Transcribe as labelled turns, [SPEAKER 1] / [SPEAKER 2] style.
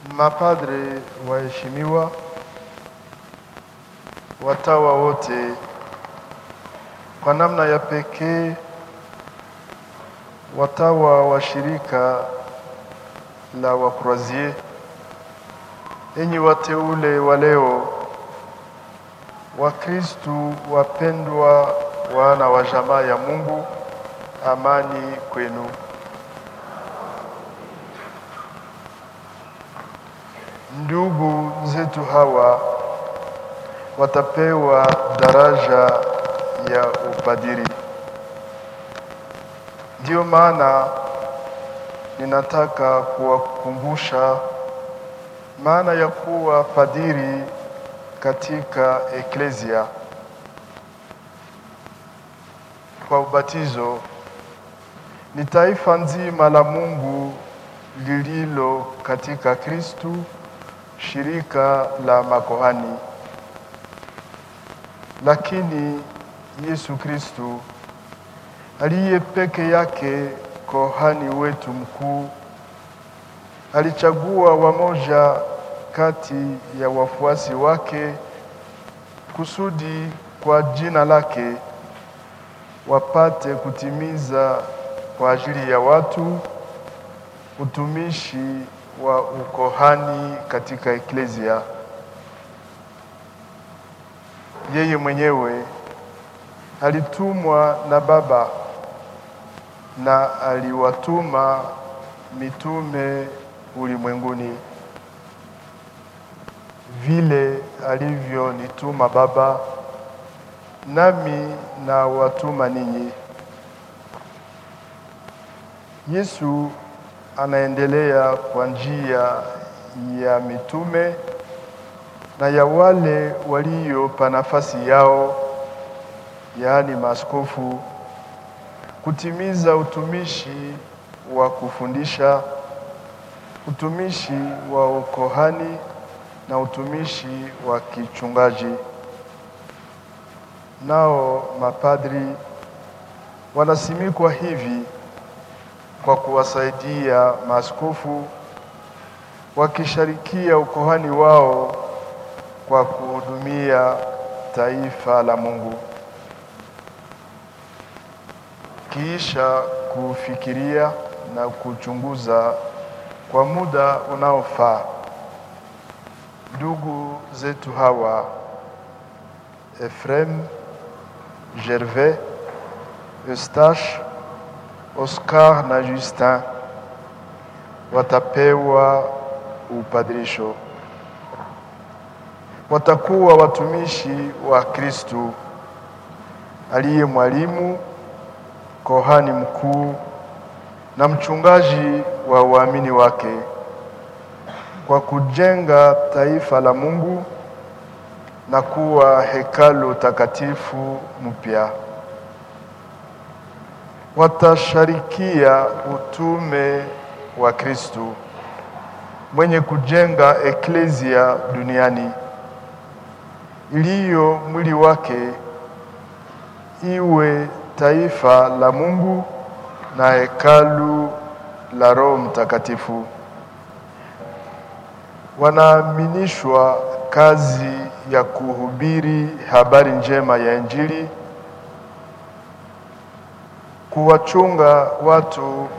[SPEAKER 1] mapadre waheshimiwa, watawa wote, kwa namna ya pekee watawa wa shirika la Wakroazie, enyi wateule wa leo, Wakristu wapendwa, wana wa jamaa ya Mungu, amani kwenu. Ndugu zetu hawa watapewa daraja ya upadiri. Ndiyo maana ninataka kuwakumbusha maana ya kuwa padiri katika eklesia. Kwa ubatizo ni taifa nzima la Mungu lililo katika Kristu, shirika la makohani. Lakini Yesu Kristu aliye peke yake kohani wetu mkuu alichagua wamoja kati ya wafuasi wake kusudi kwa jina lake wapate kutimiza kwa ajili ya watu utumishi wa ukohani katika eklesia. Yeye mwenyewe alitumwa na Baba na aliwatuma mitume ulimwenguni vile alivyonituma Baba, nami na watuma ninyi. Yesu anaendelea kwa njia ya mitume na ya wale waliopa nafasi yao, yaani maaskofu, kutimiza utumishi wa kufundisha, utumishi wa ukohani na utumishi wa kichungaji. Nao mapadri wanasimikwa hivi kwa kuwasaidia maaskofu wakishirikia ukohani wao kwa kuhudumia taifa la Mungu. Kiisha kufikiria na kuchunguza kwa muda unaofaa, ndugu zetu hawa Efrem, Gervais, Eustache, Oscar na Justin watapewa upadirisho. Watakuwa watumishi wa Kristu aliye mwalimu, kohani mkuu na mchungaji wa waamini wake kwa kujenga taifa la Mungu na kuwa hekalu takatifu mpya. Watasharikia utume wa Kristu mwenye kujenga eklesia duniani iliyo mwili wake, iwe taifa la Mungu na hekalu la Roho Mtakatifu. Wanaaminishwa kazi ya kuhubiri habari njema ya Injili, kuwachunga watu